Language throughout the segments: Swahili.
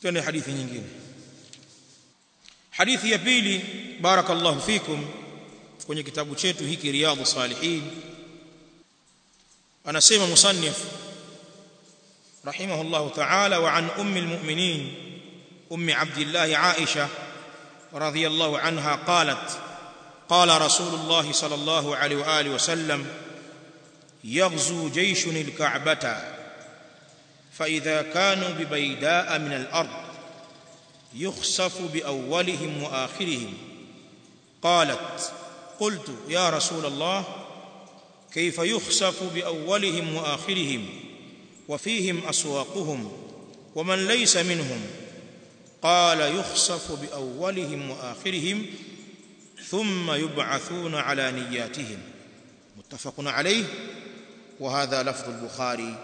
twende hadithi nyingine hadithi ya pili barakallahu fikum kwenye kitabu chetu hiki riyadhus salihin anasema musannif rahimahullahu ta'ala wa an ummi almu'minin ummi abdillah aisha radhiyallahu anha qalat qala rasulullah sallallahu alayhi wa alihi wa sallam يغزو جيش الكعبة فإذا كانوا ببيداء من الأرض يخسف بأولهم وآخرهم قالت قلت يا رسول الله كيف يخسف بأولهم وآخرهم وفيهم أسواقهم ومن ليس منهم قال يخسف بأولهم وآخرهم ثم يبعثون على نياتهم متفق عليه وهذا لفظ البخاري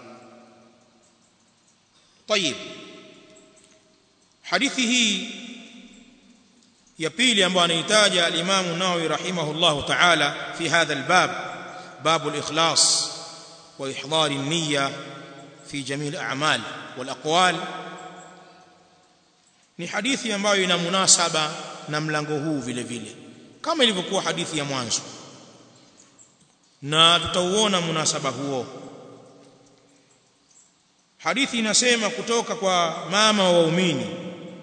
طيب hadithi hii ya pili ambayo anahitaja al-Imam Nawawi rahimahullah ta'ala fi hadha al-bab bab al-ikhlas wa ihdar an-niyya fi jami' al-a'mal wal aqwal ni hadithi ambayo ina munasaba na mlango huu vile vile kama ilivyokuwa hadithi ya mwanzo na tutauona munasaba huo hadithi inasema kutoka kwa mama wa waumini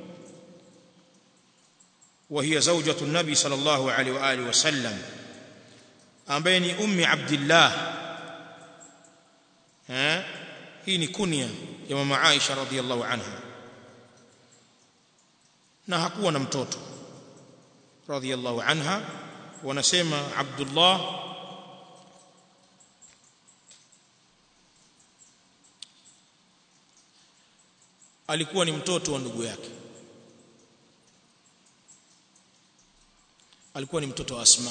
وهي زوجة النبي صلى الله عليه وآله وسلم أمبين أم عبد الله ها هي كنية يا ماما عائشة رضي الله عنها na hakuwa na mtoto radhiyallahu anha wanasema Abdullah alikuwa ni mtoto wa ndugu yake alikuwa ni mtoto wa Asma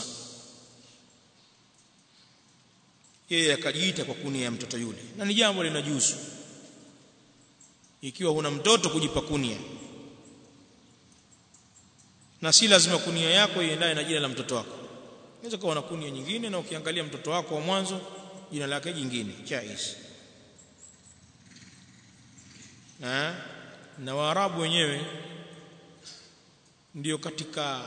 yeye akajiita kwa kunia ya mtoto yule na ni jambo linajuzu ikiwa huna mtoto kujipa kunia na si lazima kunia yako iendane na jina la mtoto wako unaweza kuwa na kunia nyingine na ukiangalia mtoto wako wa mwanzo jina lake jingine jaiz na na waarabu wenyewe ndio katika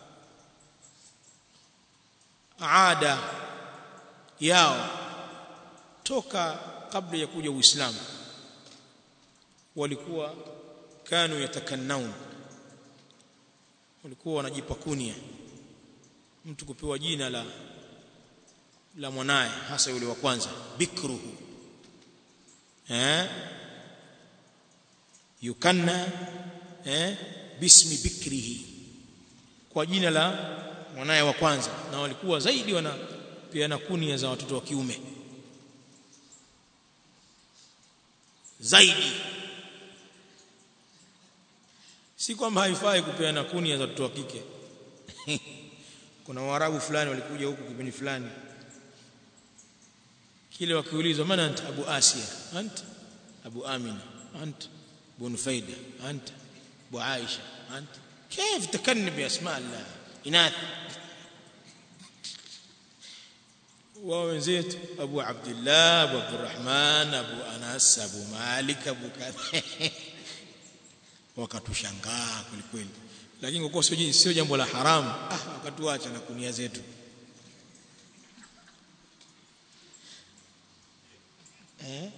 ada yao toka kabla ya kuja Uislamu walikuwa kanu yatakannaun walikuwa wanajipa kunia mtu kupewa jina la la mwanaye hasa yule wa kwanza bikruhu eh yukanna eh bismi bikrihi kwa jina la mwanaye wa kwanza na walikuwa zaidi wanapeana kunia za watoto wa kiume zaidi si kwamba haifai kupeana kunia za watoto wa kike kuna waarabu fulani walikuja huku kipindi fulani kile wakiulizwa mana anta abu asia anta abu amina anta abu nufaida anta abu aisha anta كيف تكني باسماء الله إناث وwenzetu Abu Abdullah Abu Abdurrahman Abu Anas Abu Malik Abu kadha wakatushangaa kweli lakini kwa sio sio jambo la haramu ah wakatuacha na kunia zetu eh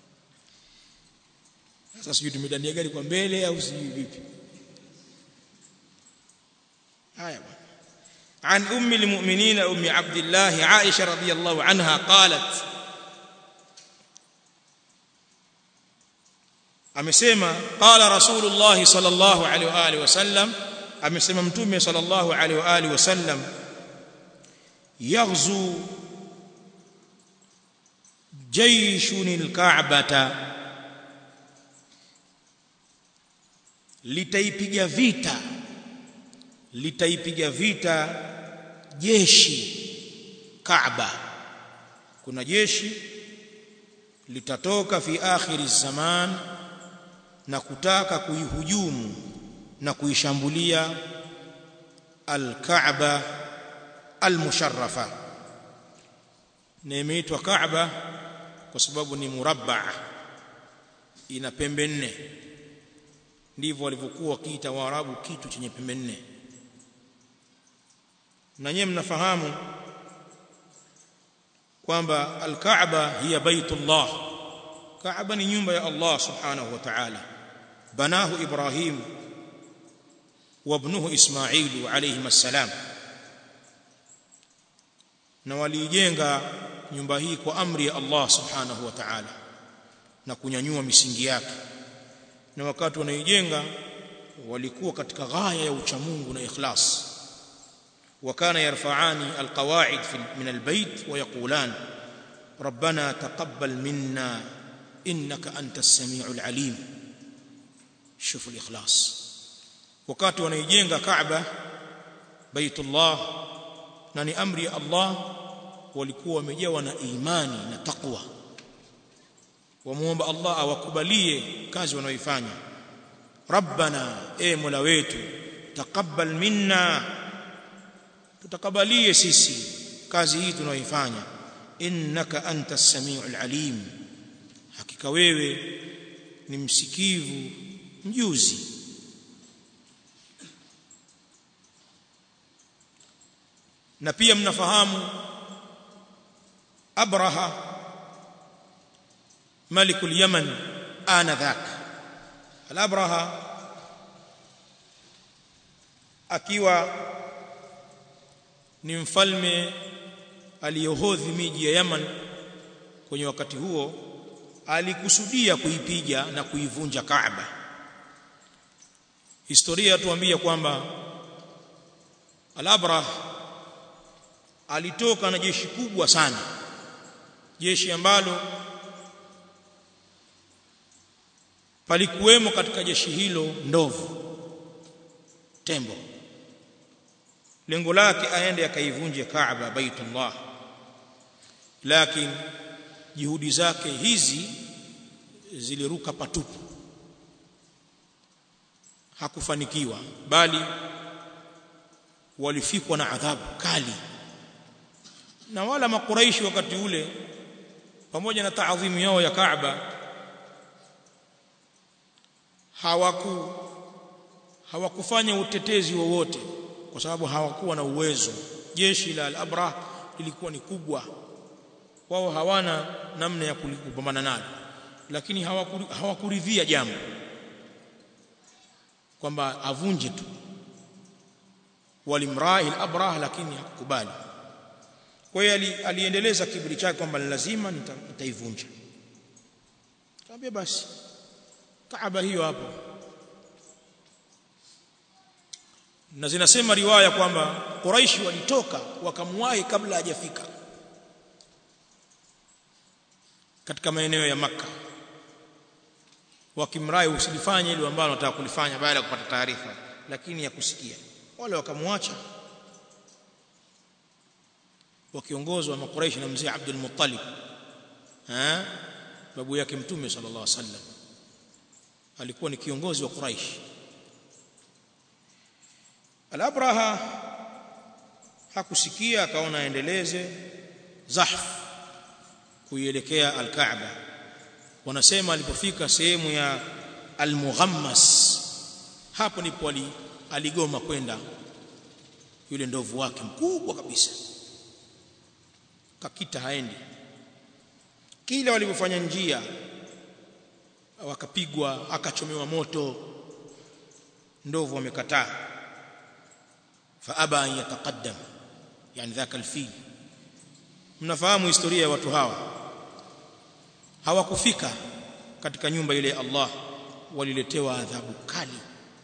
sasa sijui tumedania gari kwa mbele au sijui vipi haya bwana عن ام المؤمنين ام عبد الله عائشه رضي الله عنها قالت amesema qala rasulullah sallallahu alaihi wa alihi wasallam amesema mtume sallallahu alaihi wa alihi wasallam yaghzu jayshun alka'bata litaipiga vita litaipiga vita jeshi Kaaba kuna jeshi litatoka fi akhiri zaman na kutaka kuihujumu na kuishambulia al-Kaaba al-musharrafa na imeitwa Kaaba kwa sababu ni murabba ina pembe nne ndivyo walivyokuwa wakiita waarabu kitu chenye pembe nne na nyewe mnafahamu kwamba al-Kaaba hiya baitullah Kaaba ni nyumba ya Allah subhanahu wa ta'ala banahu Ibrahim wa ibnuhu Ismail alayhi assalam na walijenga nyumba hii kwa amri ya Allah subhanahu wa ta'ala na kunyanyua misingi yake na wakati wanaijenga walikuwa katika ghaya ya uchamungu na ikhlas وكان يرفعان القواعد من البيت ويقولان ربنا تقبل منا انك انت السميع العليم شوف الاخلاص wakati wanaijenga Kaaba Baitullah na ni amri ya Allah walikuwa wamejawa na imani na takwa wamuomba Allah awakubalie kazi wanaoifanya Rabbana e Mola wetu taqabbal minna tutakabalie sisi kazi hii tunayoifanya innaka antas samiul alim hakika wewe ni msikivu mjuzi na pia mnafahamu abraha malikul yaman anadhak al-abraha akiwa ni mfalme aliyohodhi miji ya Yaman kwenye wakati huo alikusudia kuipiga na kuivunja Kaaba historia tuambia kwamba Al-Abrah alitoka na jeshi kubwa sana jeshi ambalo palikuwemo katika jeshi hilo ndovu tembo lengo lake aende akaivunje Kaaba Baitullah lakini juhudi zake hizi ziliruka patupu hakufanikiwa bali walifikwa na adhabu kali na wala makuraishi wakati ule pamoja na taadhimu yao ya Kaaba hawaku hawakufanya utetezi wowote kwa sababu hawakuwa na uwezo jeshi la al-Abrah lilikuwa ni kubwa wao hawana namna ya kupambana nalo lakini hawakuridhia jambo kwamba avunje tu walimrahi al-Abrah lakini hakukubali kwa hiyo aliendeleza kiburi chake kwamba lazima nitaivunja kaambia basi Kaaba hiyo hapo na zinasema riwaya kwamba Quraishi walitoka wakamwahi kabla hajafika katika maeneo ya maka wakimrai usilifanye ile ambalo nataka kulifanya baada ya kupata taarifa lakini ya kusikia wale wakamwacha wakiongozwa na Quraish na mzee Abdul Muttalib eh babu yake mtume sallallahu alaihi wasallam alikuwa ni kiongozi wa Quraish Al-Abraha hakusikia akaona aendeleze zahf kuielekea al-Kaaba wanasema alipofika sehemu ya al-Mughammas hapo ndipo aligoma kwenda yule ndovu wake mkubwa kabisa kakita haendi kila walipofanya njia wakapigwa akachomewa moto ndovu wamekataa faaba an yataqaddam yani dhaka alfil mnafahamu historia ya watu hawa hawakufika katika nyumba ile ya Allah waliletewa adhabu kali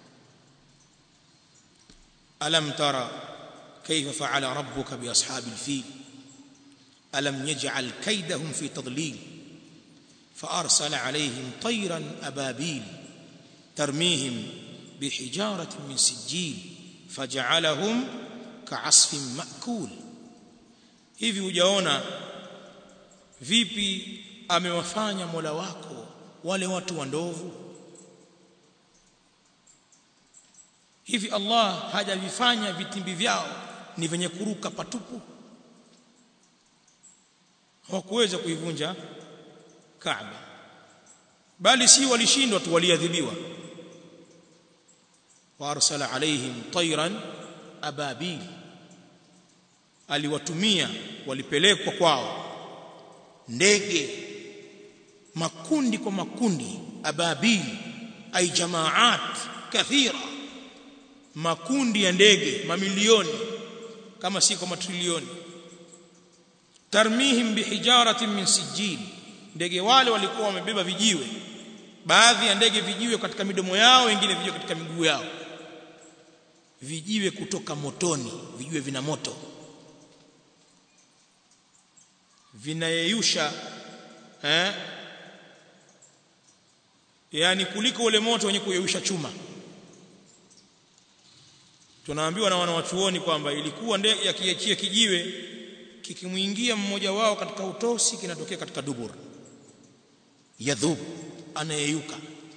alam tara kayfa fa'ala rabbuka bi ashabil fil ألم يجعل كيدهم في تضليل فأرسل عليهم طيرا أبابيل ترميهم بحجارة من سجيل فجعلهم كعصف مأكول hivi hujaona vipi amewafanya Mola wako wale watu wa ndovu hivi Allah hajavifanya vitimbi vyao ni venye kuruka patupu hawakuweza kuivunja Kaaba bali si walishindwa tu waliadhibiwa wa arsala alaihim tayran ababil aliwatumia walipelekwa kwao ndege makundi kwa makundi ababil ay jamaat kathira makundi ya ndege mamilioni kama si kwa matrilioni tarmihim bihijaratin min sijil ndege wale walikuwa wamebeba vijiwe baadhi ya ndege vijiwe katika midomo yao wengine vijiwe katika miguu yao vijiwe kutoka motoni vijiwe vina moto vinayeyusha eh yani kuliko ule moto wenye kuyeyusha chuma tunaambiwa na wanawachuoni kwamba ilikuwa ndege yakiachia kijiwe kikimwingia mmoja wao katika utosi kinatokea katika dubur yadhub anayeyuka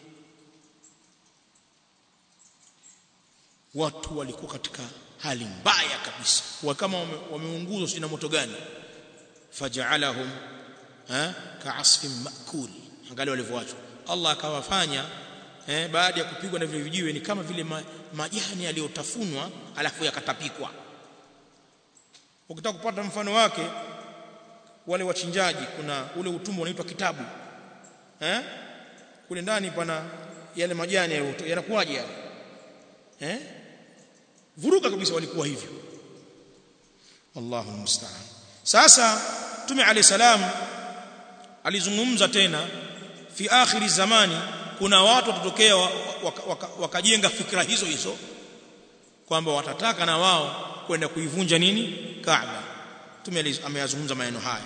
watu walikuwa katika hali mbaya kabisa wa kama wameunguzwa wame sina moto gani faja'alahum ha ka'asfin ma'kul angalia walivyoachwa Allah akawafanya eh, baada ya kupigwa na vile vijiwe ni kama vile ma, majani yaliyotafunwa alafu yakatapikwa ukitaka kupata mfano wake wale wachinjaji kuna ule utumbo unaitwa kitabu eh kule ndani pana yale majani yanakuwaje yale eh vuruga kabisa walikuwa hivyo Allahu musta'an sasa Mtume alayhi salam alizungumza tena fi akhiri zamani kuna watu watatokea wakajenga waka, waka, waka fikra hizo hizo kwamba watataka na wao kwenda kuivunja nini Kaaba Mtume ameyazungumza maneno haya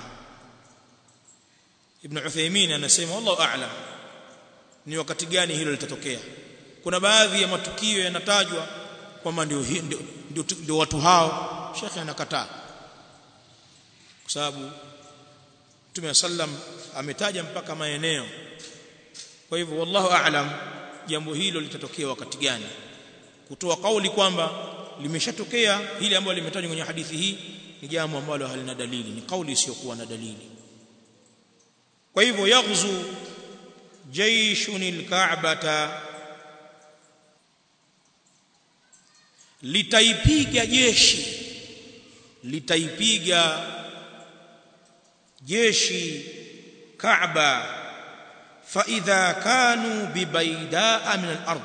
Ibn Uthaymeen anasema wallahu a'lam ni wakati gani hilo litatokea kuna baadhi ya matukio yanatajwa kwamba ndio ndio, ndio, ndio watu hao shekhe anakataa kwa sababu Mtume sallam ametaja mpaka maeneo kwa hivyo wallahu a'lam jambo hilo litatokea wakati gani kutoa kauli kwamba limeshatokea hili ambalo limetajwa kwenye hadithi hii ni jambo ambalo halina dalili ni kauli isiyokuwa na dalili kwa hivyo yaghzu jaishun alka'bata litaipiga jeshi litaipiga jeshi Kaaba fa idha kanu bibaidaa min al-ard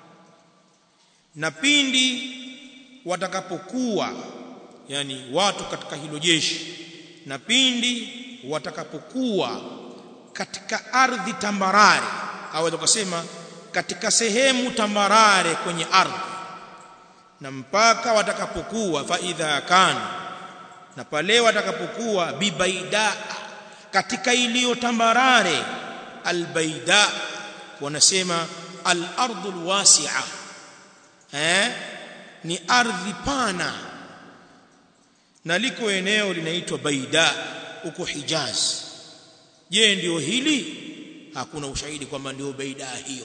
na pindi watakapokuwa yani watu katika hilo jeshi na pindi watakapokuwa katika ardhi tambarare au kusema katika sehemu tambarare kwenye ardhi na mpaka watakapokuwa fa idha kanu na pale watakapokuwa bibaida katika iliyo tambarare albaida wanasema al-ardul wasi'a eh ni ardhi pana na liko eneo linaitwa baida huko Hijaz je ndio hili hakuna ushahidi kwamba ndio baida hiyo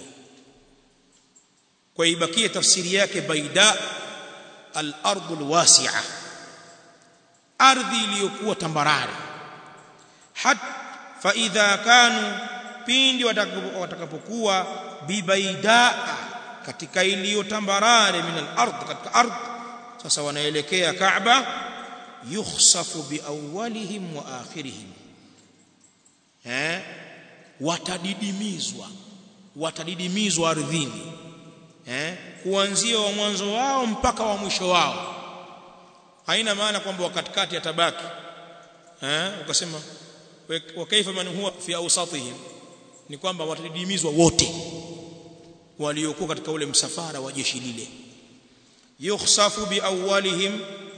kwa ibakie tafsiri yake baida al-ardul wasi'a ardhi iliyokuwa tambarare hat fa idha kanu pindi watakapokuwa bibaidaa katika iliyo tambarare min al-ard katika ardh sasa wanaelekea Kaaba yukhsafu biawwalihim wa akhirihim eh watadidimizwa watadidimizwa ardhini eh kuanzia wa mwanzo wao mpaka wa mwisho wao haina maana kwamba wakatikati atabaki eh ukasema wa kaifa man huwa fi awsatihim ni kwamba watadidimizwa wote waliokuwa katika ule msafara wa jeshi lile yukhsafu bi awwalihim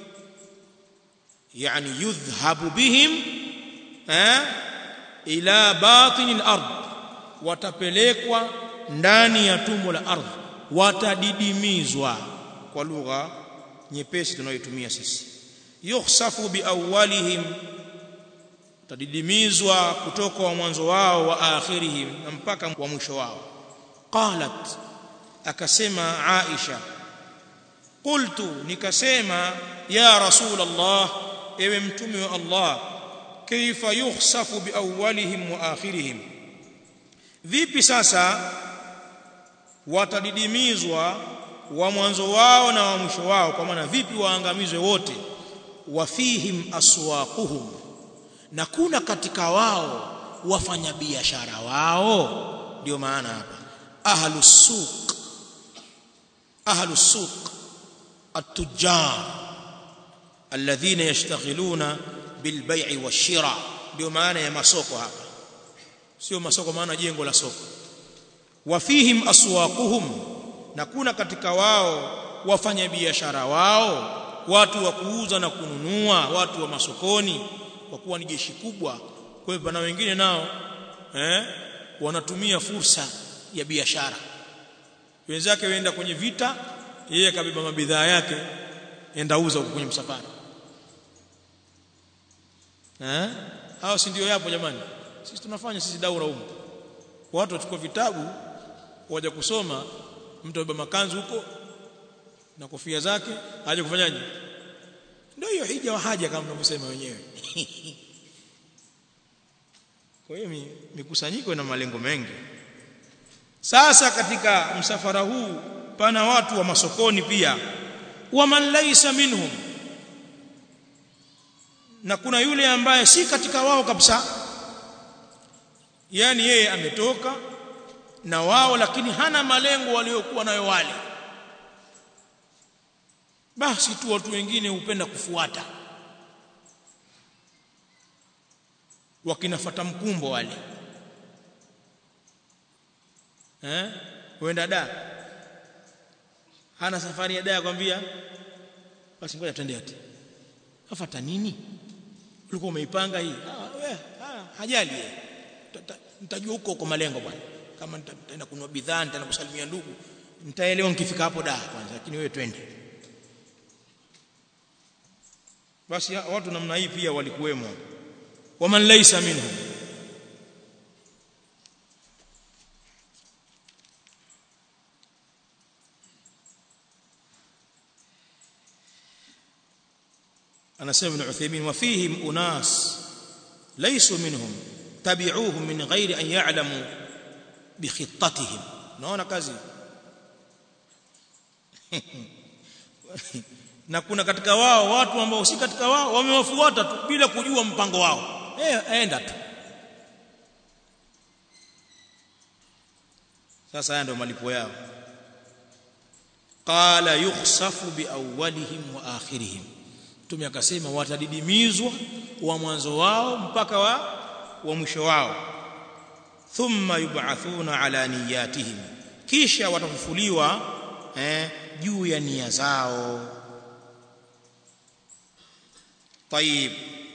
yani yudhhabu bihim eh ila batin al-ard watapelekwa ndani ya tumbo la ardhi watadidimizwa kwa lugha nyepesi tunayotumia sisi yukhsafu bi awwalihim tadidimizwa kutoka wa mwanzo wao wa akhirihim na mpaka wa mwisho wao qalat akasema Aisha qultu nikasema ya rasul Allah ewe mtume wa Allah kaifa yukhsafu bi awwalihim wa akhirihim vipi sasa watadidimizwa wa mwanzo wao na wa mwisho wao kwa maana vipi waangamizwe wote wafihim aswaquhum na kuna katika wao wafanyabiashara wao ndio maana hapa ahlus suq ahlus suq at-tujjar alladhina yashtaghiluna bilbai'i washira ndio maana ya masoko hapa sio masoko maana jengo la soko wafihim aswaquhum na kuna katika wao wafanyabiashara wao watu wa kuuza na kununua watu wa masokoni kwa kuwa ni jeshi kubwa kwa hivyo na wengine nao eh wanatumia fursa ya biashara wenzake waenda kwenye vita yeye akabeba mabidhaa yake enda uza huko kwenye msafara eh hao si ndio yapo jamani sisi tunafanya sisi daura huko watu wachukua vitabu waje kusoma mtu abeba makanzu huko na kofia zake aje kufanyaje ndio hiyo hija wa haja kama mnavyosema wenyewe kwa hiyo mikusanyiko ina malengo mengi sasa katika msafara huu pana watu wa masokoni pia waman laysa minhum na kuna yule ambaye si katika wao kabisa yani yeye ametoka na wao lakini hana malengo waliokuwa nayo wale basi tu watu wengine hupenda kufuata wakinafata mkumbo wale eh uenda da hana safari ya da kwambia basi ngoja twende ati afata nini ulikuwa umeipanga hii ah we ah, hajali nitajua huko huko malengo bwana kama nitaenda kununua bidhaa nitaenda kusalimia ndugu nitaelewa nikifika hapo da kwanza lakini wewe twende basi watu namna hii pia walikuwemo waman laysa minhum anasema ibn Uthaymeen wa fihim unas laysu minhum tabi'uhum min ghairi an ya'lamu bi khittatihim naona kazi na kuna katika wao watu ambao si katika wao wamewafuata tu bila kujua mpango wao eh aenda tu sasa haya ndio malipo yao qala yukhsafu biawwalihim wa akhirihim mtume akasema watadidimizwa wa mwanzo wao mpaka wa wa mwisho wao thumma yub'athuna ala niyatihim kisha watafufuliwa eh juu ya nia zao طيب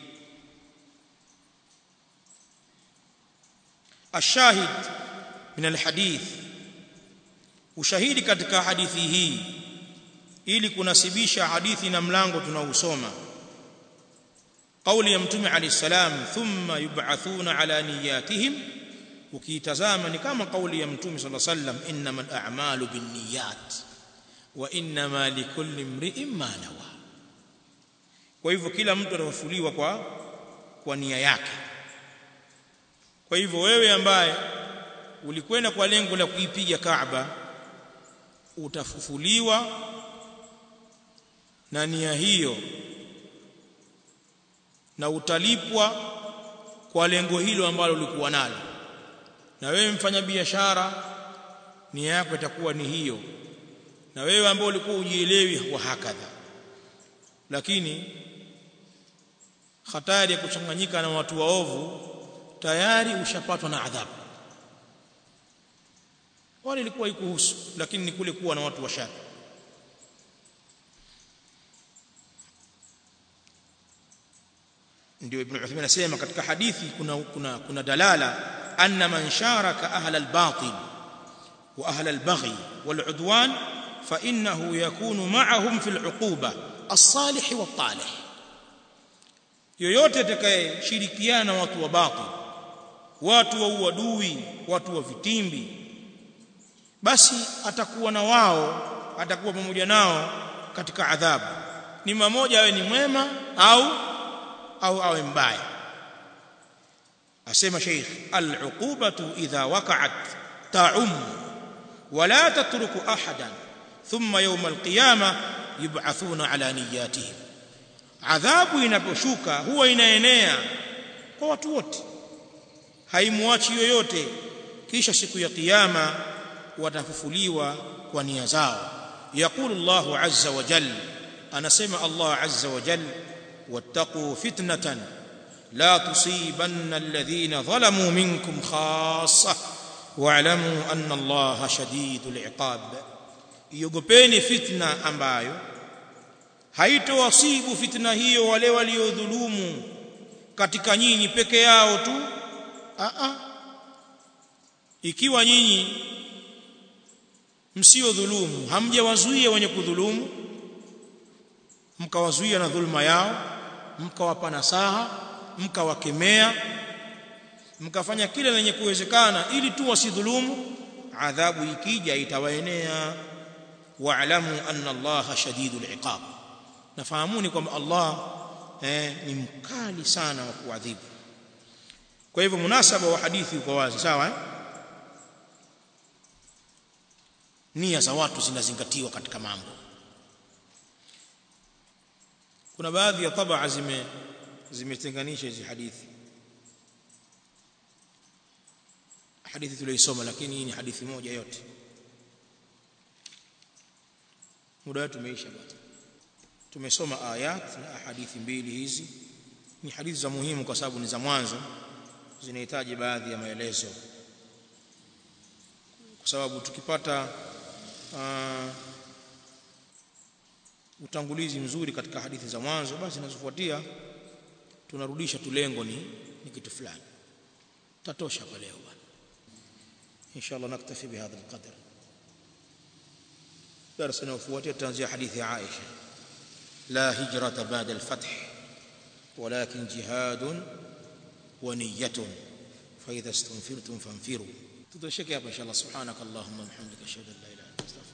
الشاهد من الحديث ushahidi katika hadithi hii ili kunasibisha hadithi na mlango tunausoma kauli ya mtume alayhi salam thumma yub'athuna ala niyatihim ukiitazama ni kama kauli ya mtume sallallahu alayhi wasallam innamal a'malu binniyat wa innama likulli imri'in ma nawa kwa hivyo kila mtu atafufuliwa kwa kwa nia yake kwa hivyo wewe ambaye ulikwenda kwa lengo la kuipiga Kaaba utafufuliwa na nia hiyo na utalipwa kwa lengo hilo ambalo ulikuwa nalo na wewe mfanya biashara nia yako itakuwa ni hiyo na wewe ambao ulikuwa ujielewi wa hakadha lakini hatari ya kuchanganyika na watu waovu tayari ushapatwa na adhabu wale ilikuwa ikuhusu lakini ni kule kuwa na watu washari ndio ibn Uthaymeen anasema katika hadithi kuna kuna kuna dalala anna man sharaka ahla al-batil wa ahla al-baghi wal-udwan fa innahu yakunu ma'ahum fi al-uquba as-salih wa talih yoyote atakayeshirikiana na watu wa batil watu wa uadui watu wa vitimbi basi atakuwa na wao atakuwa pamoja nao katika adhabu ni mmoja awe ni mwema au au awe mbaya asema sheikh al-uqubatu idha waqa'at ta'um wala tatruku ahadan thumma yawm alqiyama yub'athuna ala niyatihim adhabu inaposhuka huwa inaenea kwa watu wote haimwachi yoyote kisha siku ya kiyama watafufuliwa kwa nia zao yaqulu Allahu azza wa jalla anasema Allah azza wa jalla wattaqu fitnatan la tusibanna alladhina zalamu minkum khassa wa'lamu anna Allaha shadidul iqab iogopeni fitna ambayo haitowasibu fitna hiyo wale waliodhulumu katika nyinyi peke yao tu a a ikiwa nyinyi msio dhulumu hamjawazuia wenye kudhulumu mkawazuia na dhulma yao mkawapa nasaha mkawakemea mkafanya kile lenye kuwezekana ili tu wasidhulumu adhabu ikija itawaenea wa'lamu anna Allah shadidul iqab nafahamuni kwamba Allah eh, ni mkali sana wa kuadhibu kwa hivyo munasaba wa hadithi uko wazi sawa eh? nia za watu zinazingatiwa katika mambo kuna baadhi ya tabaa zime zimetenganisha hizi hadithi hadithi tuliyoisoma lakini hii ni hadithi moja yote muda wetu umeisha bwana tumesoma ayat na hadithi mbili hizi ni hadithi za muhimu kwa sababu ni za mwanzo zinahitaji baadhi ya maelezo kwa sababu tukipata uh, utangulizi mzuri katika hadithi za mwanzo basi zinazofuatia tunarudisha tu lengo ni, ni kitu fulani tatosha kwa leo bwana inshallah naktafi bihadha alqadr darasa inayofuatia tutaanzia hadithi ya Aisha la hijrata ba'da alfath ولكن جهاد ونية فإذا استنفرتم فانفروا تدرشك يا إن شاء الله سبحانك اللهم وبحمدك أشهد أن لا إله إلا أنت